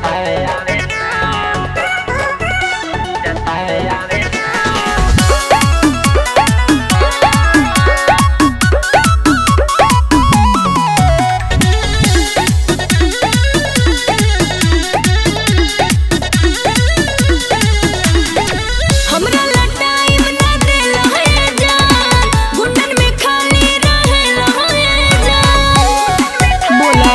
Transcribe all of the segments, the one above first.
हमरा ला टाइम ना देला है जान गुंडन में खाली रहेला है जान बोला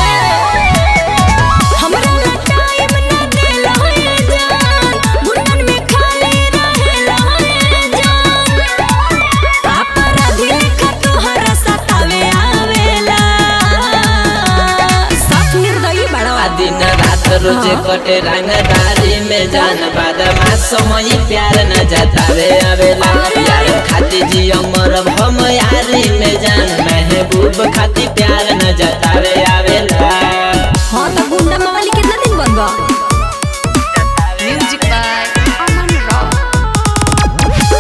हमरा ला टाइम ना देला है जान गुंडन में खाली रहेला है जान अपराधी लेखा तोहरा सतावे आवेला साफ निर्दयी बड़ा आ दिन रात रोज कटे रंगदारी में जान बादमा समय प्यार न जतावे आवेला यार खाती जियो मरब हम यारी में जान महबूब खाती प्यार न जतावे आवेला हाँ तो गुंडा मावाली कितना दिन बन गया Music by Aman Rao.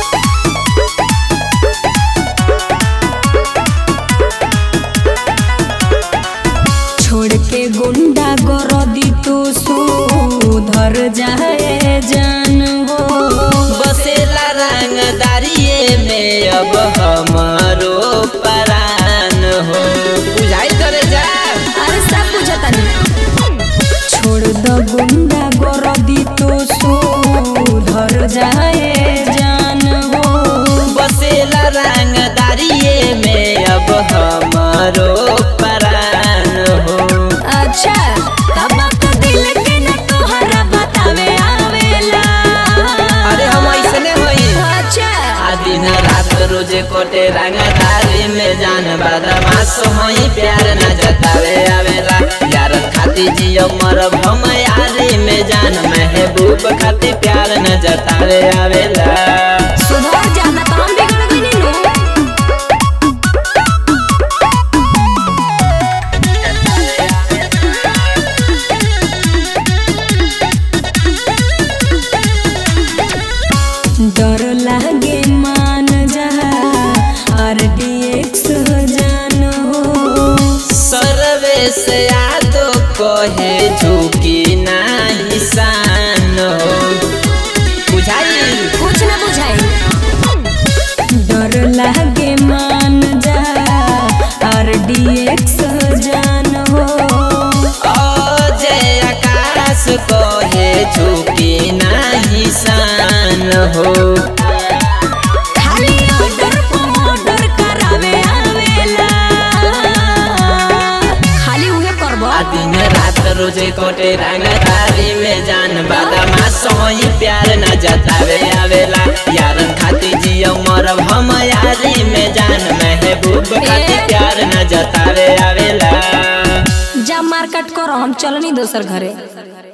छोड़ के गुंडा गरदी तो सुधर जाए जान हो बसेला रंगदारिये में अब हमारो परान हो बुझाई करे जा अरे सब बुझता नहीं छोड़ दो गुंडा गरदी तो सुधर जाए जान हो बसेला रंगदारिये में अब हमारो परान हो अच्छा तब तो दिल के न तोहरा बतावे आवेला अरे हम ऐसने होई अच्छा आ दिन रात रोज कोटे रंगदारी में जान बदमाश होई प्यार न जतावे आवेला यार खाती जियो मरब हम यारी में जान महबूब खाती प्यार न जतावे आवेला सुधर जाना तो हम बिगड़ गइनी नु डर लागे मान जा आरडीएक्स जान हो सर्वे से यादो कहे झुकी नाही शान हो बुझाई कुछ ना बुझाई डर लागे मान जा आरडीएक्स जान हो जय आकाश कहे झुकी नाही शान हो खाली ऑर्डर ऑर्डर करावे आवेला खाली उहे करबो आ दिन रात रोजे कोटे रंगदारी में जान बादामा सोई प्यार न जतावे आवेला यारन खाती जियो मरब हम यारी में जान महबूब खाती प्यार न जतावे आवेला जा मार्केट करो हम चलनी दोसर घरे